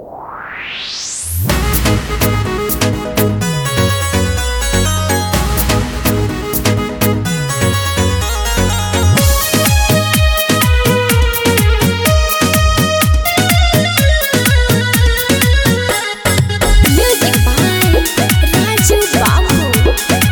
Music by Raju Babu.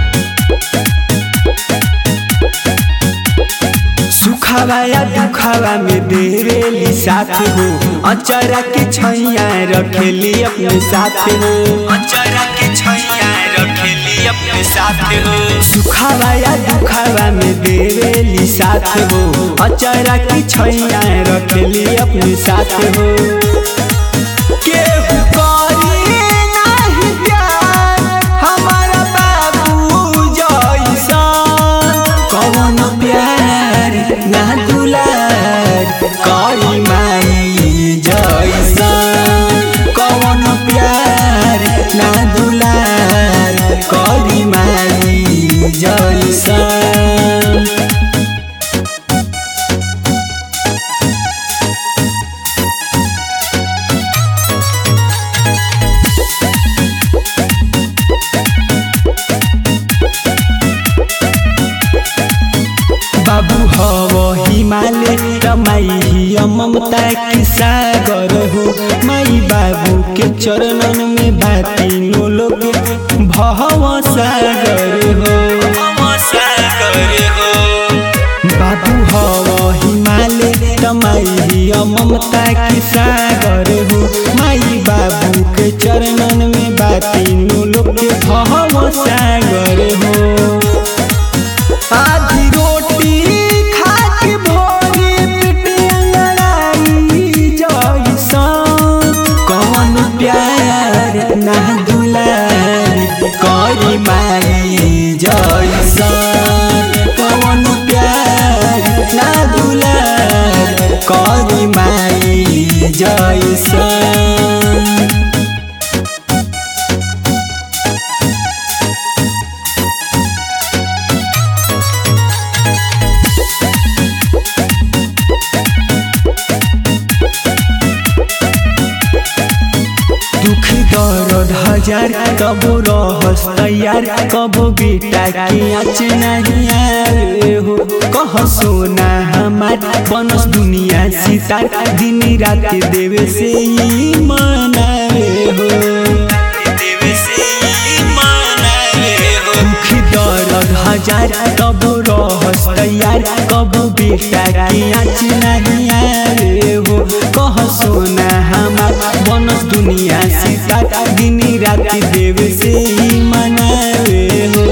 सुखावा या दुखावा में देवेली साथ हो अचरा के छैया रखेली अपने साथ हो अचरा के छैया रखेली अपने साथ हो सुखावा या दुखावा में देवेली साथ हो अचरा के छैया रखेली अपने साथ हो केहू करी नाही प्यार हमारा बाबू जैसन कौन प्यार ना दुलार करी माई जैसन कौन प्यार ना दुलार करी माई जैसन बाबू हव हिमालय रमाई हिय ममता के सागर हो माई बाबू के चरणन में भातीनो लोग भव सागर हो बाबू हव हिमालय रमाई हिय ममता के सागर हो माई बाबू के चरणन में भातीनो लोग भव सागर हो आधी रोटी खा के भोरे पेट अंगड़ाई जैसन कौन प्यार ना दुलार करी माई जैसन कौन प्यार ना दुलार करी माई जैसन दुख दर्द हजार कबो रहस तैयार कबो बेटा के आँच नहीं आए हो कह सोना हमार बनस दुनिया सितार दिन रात देवे से ही मनावे हो देवे से ही मनावे हो दुख दर्द हजार कबो रहस तैयार कबो बेटा के आँच नहीं आए हो कह सोना हमार बनस दुनिया सीता दिन रात देव से ही मनावे हो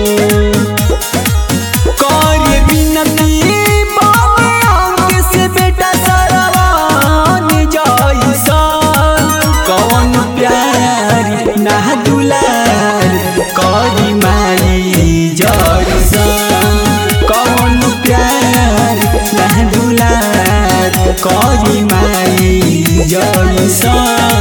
करे बिनती बाबे अंग से बेटा सरवान जैसन कौन प्यार ना दुलार करी माई जैसन कौन प्यार ना दुलार करी माई जैसन